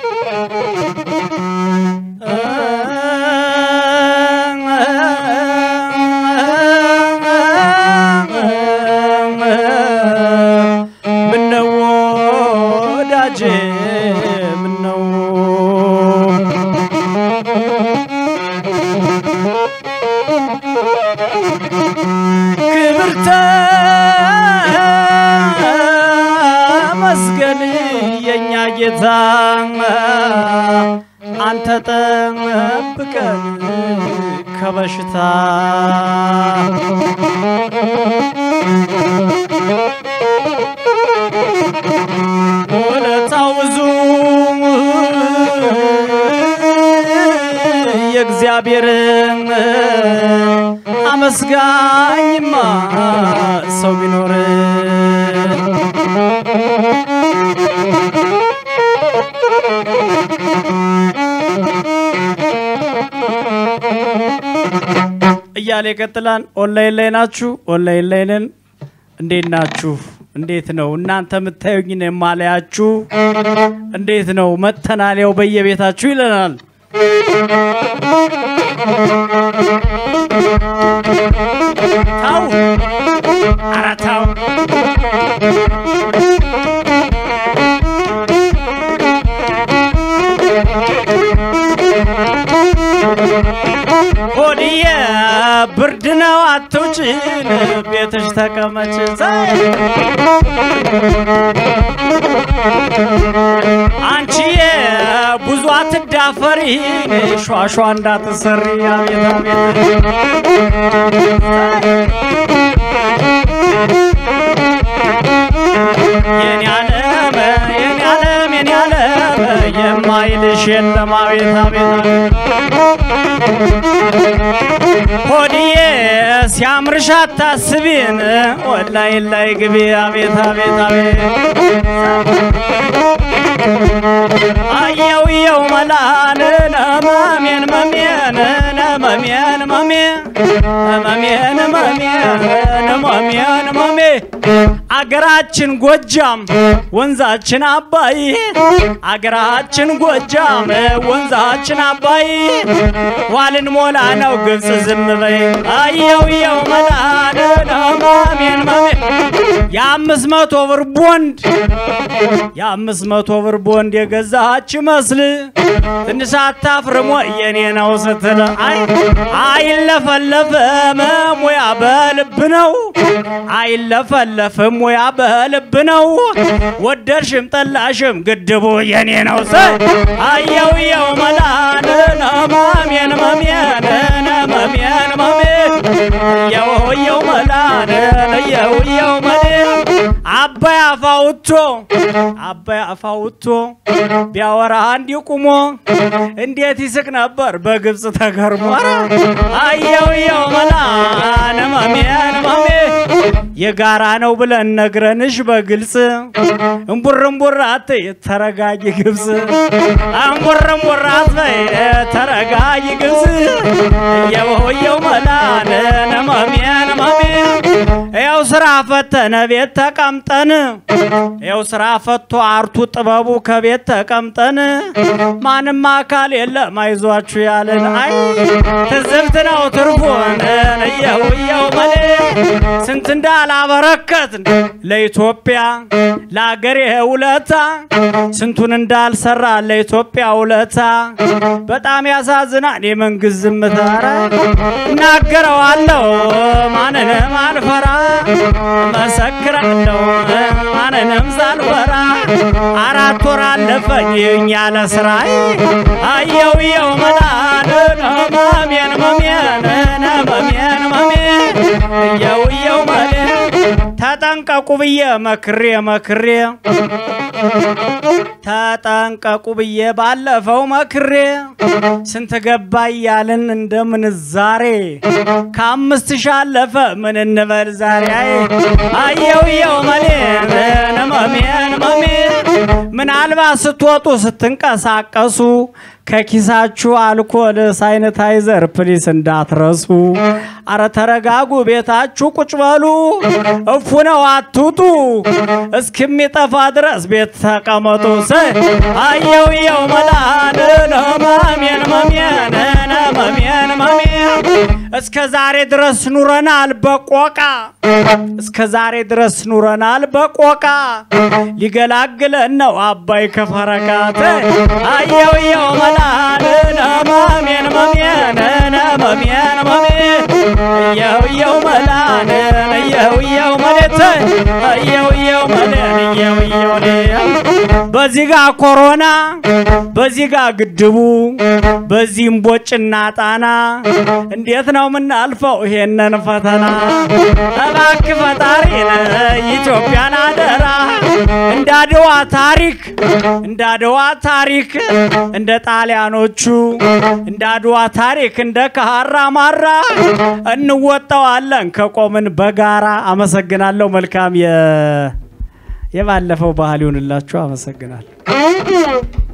ምነው ወዳጄ ምነው ክብር ተመስገን የእኛ ጌታ አንተ ጠብቀን ከበሽታ ውለታው ብዙ የእግዚአብሔር አመስጋኝማ ሰው ቢኖር እያለ ይቀጥላል። ኦንላይን ላይ ናችሁ? ኦንላይን ላይ ነን። እንዴት ናችሁ? እንዴት ነው እናንተ የምታዩኝ ነው የማላያችሁ? እንዴት ነው መተናል? ያው በየቤታችሁ ይለናል። ታው ኧረ ታው ሆድዬ ብርድ ነው አትውጭን ቤትሽ ተቀመጭ አንቺዬ ብዙ አትዳፈሪ ሿሿ እንዳትሰሪ አቤት አቤት የኔ ዓለም የኔ ዓለም የኔ ዓለም የማይልሽ የለም አቤት አቤት ሆድዬ ሲያምርሽ አታስቢን ወላይ ላይ ግቢ አቤት አቤት አቤት አየው የው መላን ነመሜን መሜን ነመሜን መሜ መሜን መሜን መሜን መሜ አገራችን ጎጃም ወንዛችን አባይ አገራችን ጎጃም ወንዛችን አባይ ዋልን ሞላ ነው ግብፅ ዝም በይ አየው የው መላን ነመሜን መሜ የአምስት መቶ ብር ቦንድ የአምስት መቶ ብር ቦንድ የገዛች መስል ትንሽ አታፍርሞ የኔ ነው ስትል አይ አይለፈለፍም ሙያ በልብ ነው አይለፈለፍም ሙያ በልብ ነው ወደድሽም ጠላሽም ግድቡ የኔ ነው ስ አየው የው መላን ነማሜን መሜን ነመሜን መሜ የው የው መላን የው የው መሌ አባይ አፋውቶ አባይ አፋውቶ ቢያወራ አንድ ቁሞ እንዴት ይስቅ ነበር በግብፅ ተገርሞ ኧረ አየው የው መላን መሜን መሜ የጋራ ነው ብለን ነግረንሽ በግልጽ እምቡር እምቡር አትይ ተረጋጊ ግብፅ እምቡር እምቡር አትበይ ተረጋጊ ግብፅ የወየው መላን መሜን መሜ ያው ስራ ፈተነ ቤት ተቀምጠን ያው ስራ ፈቶ አርቱ ጥበቡ ከቤት ተቀምጠን ማንም አካል የለም አይዟችሁ ያለን አይ ትዝብት ነው ትርፉን እየው እየው መሌ ስንት እንዳላበረከት ለኢትዮጵያ ለአገሬ ውለታ ስንቱን እንዳልሰራ ለኢትዮጵያ ውለታ በጣም ያሳዝናል የመንግስት ዝምታ ኧረ እናገረዋለሁ ማንንም አልፈራ መሰክራለሁ ማንንም ሳልፈራ አራት ወር አለፈኝ ያለ ስራይ አየው የው መላን መሜን መሜን መሜን መሜ የው የው መሌ ተጠንቀቁ ብዬ መክሬ መክሬ ተጠንቀቁ ብዬ ባለፈው መክሬ ስንት ገባ እያልን እንደምን ዛሬ ከአምስት ሺህ አለፈ ምን እንበል ዛሬ አይ አየው የው መሌ መሜን መሜ ምናልባት ስትወጡ ስትንቀሳቀሱ ከኪሳችሁ አልኮል ሳይነታይዘር ፕሊስ እንዳትረሱ። አረ ተረጋጉ፣ ቤታችሁ ቁጭ በሉ። እፉ ነው አትውጡ፣ እስከሚጠፋ ድረስ ቤት ተቀመጡ። ሰ አየው የው መላን መሜን መሜን መሜን መሜን እስከ ዛሬ ድረስ ኑረናል በቆቃ እስከ ዛሬ ድረስ ኑረናል በቆቃ ሊገላግለን ነው አባይ ከፈረቃት አየው የው መላን መሜን መሜን መሜን መሜን እየው እየው መላን እየው እየው መሌት እየው እየው መሌን እየው እየው በዚህ ጋ ኮሮና በዚህ ጋ ግድቡ በዚህም ቦጭና ጣና እንዴት ነው የምናልፈው ይሄንን ፈተና? እባክህ ፈጣሪ ኢትዮጵያን አደራ እንዳድዋ ታሪክ እንዳድዋ ታሪክ እንደ ጣሊያኖቹ እንዳድዋ ታሪክ እንደ ካራ ማራ እንወጣዋለን ከቆምን በጋራ። አመሰግናለሁ። መልካም የባለፈው ባህል ይሁንላችሁ። አመሰግናለሁ።